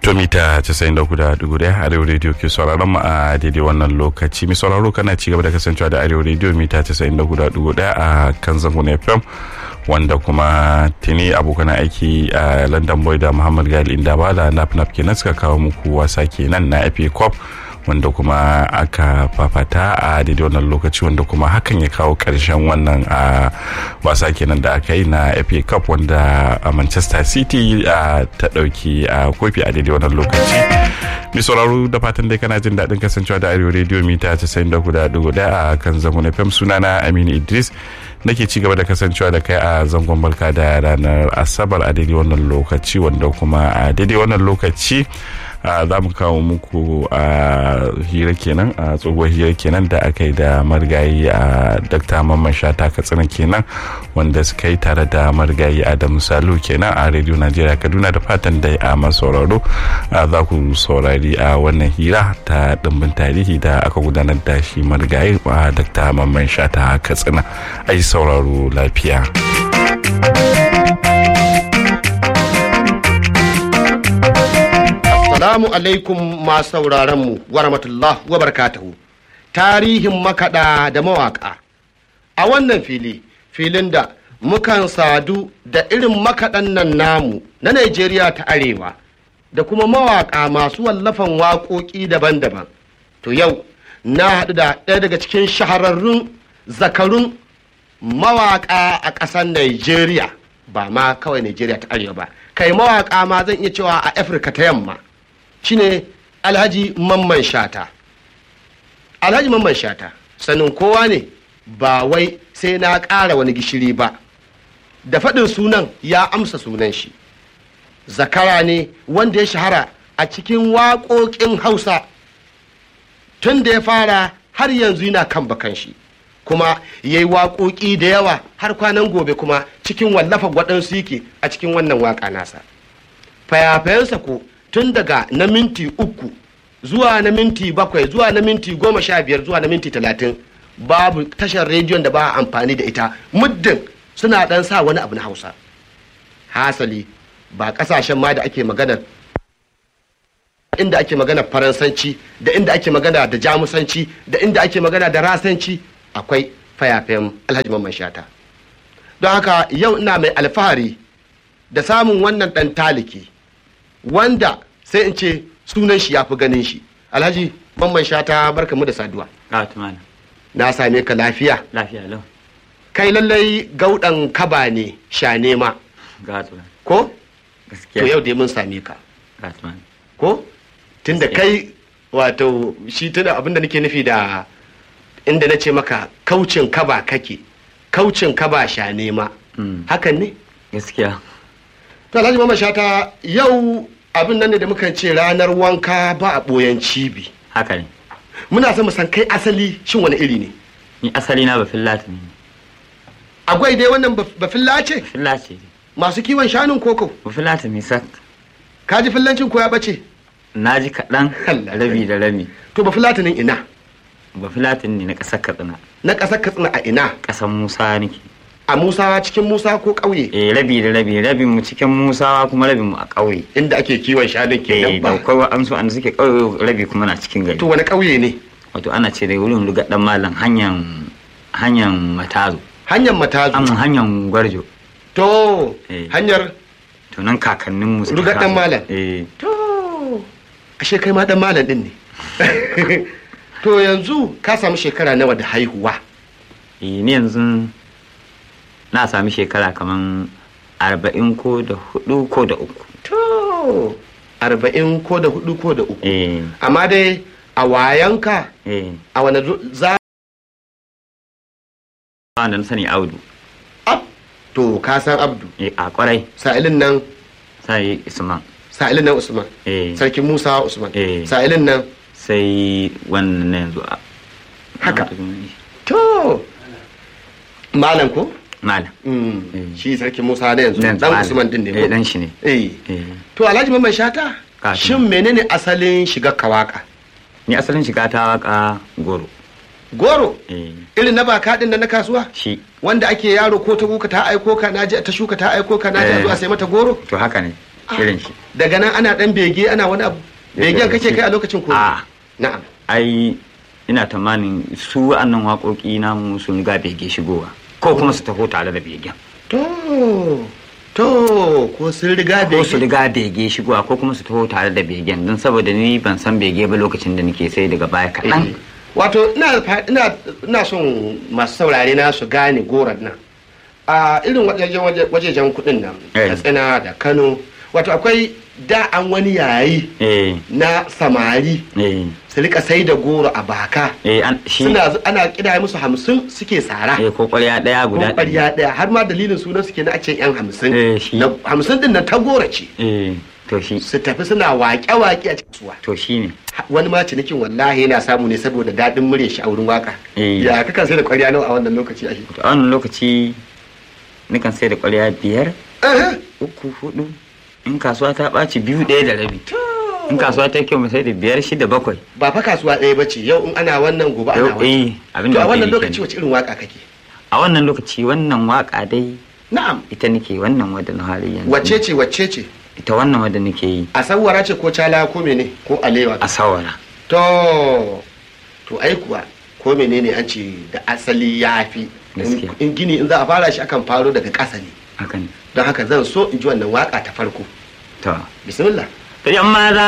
to mita 94.1 arewa radio ke sauraron mu a daidai wannan lokaci mai sauraro kana ci gaba da kasancewa da arewa radio mita 94.1 a kan zangon fm wanda kuma tuni abokan aiki a london boy da muhammad gali inda ba da nap nap kenan suka kawo muku wasa kenan na fa cup wanda kuma aka fafata a daidai wannan lokaci wanda kuma hakan ya kawo karshen wannan a wasa kenan da aka yi na fa cup wanda a manchester city ta dauki a kofi a daidai wannan lokaci mai sauraro da fatan dai kana jin daɗin kasancewa da arewa radio mita 94.1 a kan zangon fm sunana aminu idris nake ci gaba da kasancewa da kai a zangon barka da ranar asabar a daidai wannan lokaci wanda kuma a daidai wannan lokaci za mu kawo muku a hira kenan a tsohuwar hira kenan da aka yi da marigayi a dakta mamman shata katsina kenan wanda suka yi tare da marigayi adamu salu kenan a radio najeriya kaduna da fatan dai a masauraro za ku saurari a wannan hira ta dimbin tarihi da aka gudanar da shi marigayi a dakta mamman shata katsina ai sauraro lafiya. Assalamu alaikum masu sauraron mu wa rahmatullah wa barakatuhu. Tarihin makaɗa da mawaƙa. A wannan fili, filin da mukan sadu da irin makaɗan nan namu na Najeriya ta Arewa da kuma mawaƙa masu wallafan waƙoƙi daban-daban. To yau, na haɗu da ɗaya daga cikin shahararrun zakarun mawaƙa a ƙasar Najeriya. Ba ma kawai Najeriya ta Arewa ba. Kai mawaƙa ma zan iya cewa a Afirka ta yamma. shine alhaji mamman shata alhaji mamman shata sanin kowa ne ba wai sai na ƙara wani gishiri ba da faɗin sunan ya amsa sunan shi zakara ne wanda ya shahara a cikin waƙoƙin hausa tun da ya fara har yanzu yana kan bakan shi kuma ya yi waƙoƙi da yawa har kwanan gobe kuma cikin wallafa waɗansu yake a cikin wannan waƙa nasa fayafayensa ko tun daga na minti uku zuwa na minti bakwai zuwa na minti goma sha biyar zuwa na minti talatin babu tashar rediyon da ba a amfani da ita muddin suna dan sa wani abu na hausa hasali ba kasashen ma da ake magana inda ake magana faransanci da inda ake magana da jamusanci da inda ake magana da rasanci akwai fayafayen alhaji mamman shata don haka yau ina mai alfahari da samun wannan dan taliki wanda sai in ce sunan shi ya fi ganin shi alhaji mamman shata barka mu da saduwa na same ka lafiya lafiya lau kai lallai gaudan kaba ne sha nema ko to yau dai mun same ka ko tunda kai wato shi tunda abinda nake nufi da inda na ce maka kaucin kaba kake kaucin kaba sha nema hakan ne gaskiya to alhaji mama shata yau abin nan ne da mukan ce ranar wanka ba a ɓoyan cibi haka ne muna son mu san kai asali shin wani iri ne ni asali na bafin lati ne agwai dai wannan bafilla ce bafin lati ne masu kiwon shanun koko bafin lati ne sak ka ji fillancin ko ya bace na ji kaɗan Allah rabi da rabi to bafilatinin ina bafin lati ne na ƙasar katsina na ƙasar katsina a ina ƙasar musa nake a musa cikin musa ko ƙauye eh rabi da rabi rabin mu cikin musa kuma rabin mu a ƙauye inda ake kiwon shanun eh kenan da ba kwai an so an suke ƙauye rabi kuma na cikin gari to wani ƙauye ne wato ana ce da wurin ruga dan malam hanyar hanyar matazo hanyar matazu an hanyar gwarjo to Eh. hanyar to nan kakannin mu suka Ruga ɗan taso. malam. eh to ashe kai ma dan malam din ne to yanzu ka samu shekara nawa da haihuwa eh, ni yanzu na sami shekara kaman arba'in ko da hudu ko da uku to arba'in ko da hudu ko da uku eh amma dai a wayanka eh a wani zo- za wanda na sani audu ab to ka san abdu eh a kwarai sa'ilin nan sai isman sa'ilin nan usman eh sarkin musa usman Eh. sa'ilin nan sai wannan na yanzu a Haka. to malam ko malam Mm, Eh. shi sarkin musa na yanzu Nan dan malam. usman din ne eh ko? dan shi ne eh eh to alhaji mamman shata Ka shin menene asalin shiga kawaka ni asalin shiga ta waka goro goro eh irin na baka din nan na kasuwa shi wanda ake yaro ko ta buka ta aiko ka naji ta shuka ta aiko ka naji a Eh. zuwa sai mata goro to haka ne irin shi daga nan ana dan bege ana wani abu begen kake kai a lokacin ko a na'am ai ina tamanin su wa'annan waƙoƙi namu sun ga bege shigowa ko kuma su taho tare da begen to to ko sun riga ko su bege riga bege shigowa ko kuma su taho tare da begen don saboda ni ban san bege ba lokacin da nake sai daga baya kaɗan wato ina fa- ina ina son masu saurare na su gane goron nan a irin wajejen waje- wajejen kudin nan Eh. katsina da kano wato akwai da an wani yayi eh na samari eh su rika sai da goro a baka eh an shi suna zu- ana kida musu hamsin suke tsara eh ko ƙwarya ɗaya guda ko ƙwarya ɗaya har ma dalilin sunan suke na a ce yan hamsin Eh, shi. Na- hamsin din nan ta gora ce eh to shi su tafi suna waƙe-waƙe a cikin suwa to shi ne Ha- wani ma cinikin wallahi yana samu ne saboda daɗin murya shi a wurin waka Eh. ya kakan sai da ƙwarya nawa a wannan lokaci a to a wannan lokaci nikan sai da ƙwarya biyar Aha. uku hudu in kasuwa ta ɓaci biyu ɗaya da rabi in kasuwa ta kyau mai sai da biyar shida bakwai ba fa kasuwa ɗaya ba ce yau in ana wannan gobe ana Yau, wannan eh abin to da a wannan muke yi lokaci kenan. wace irin waka kake a wannan lokaci wannan waka dai na'am ita nake wannan wadda na hali yanzu wacce ce wacce ce ita wannan wadda nake yi a sawara ce ko cala ko mene ko alewa a sawara to to ai kuwa ko menene an ce da asali ya fi in Gaskiya. in gini in za a fara shi akan faro daga ƙasa ne hakan don haka zan so in ji wannan waka ta farko to bismillah to yan maza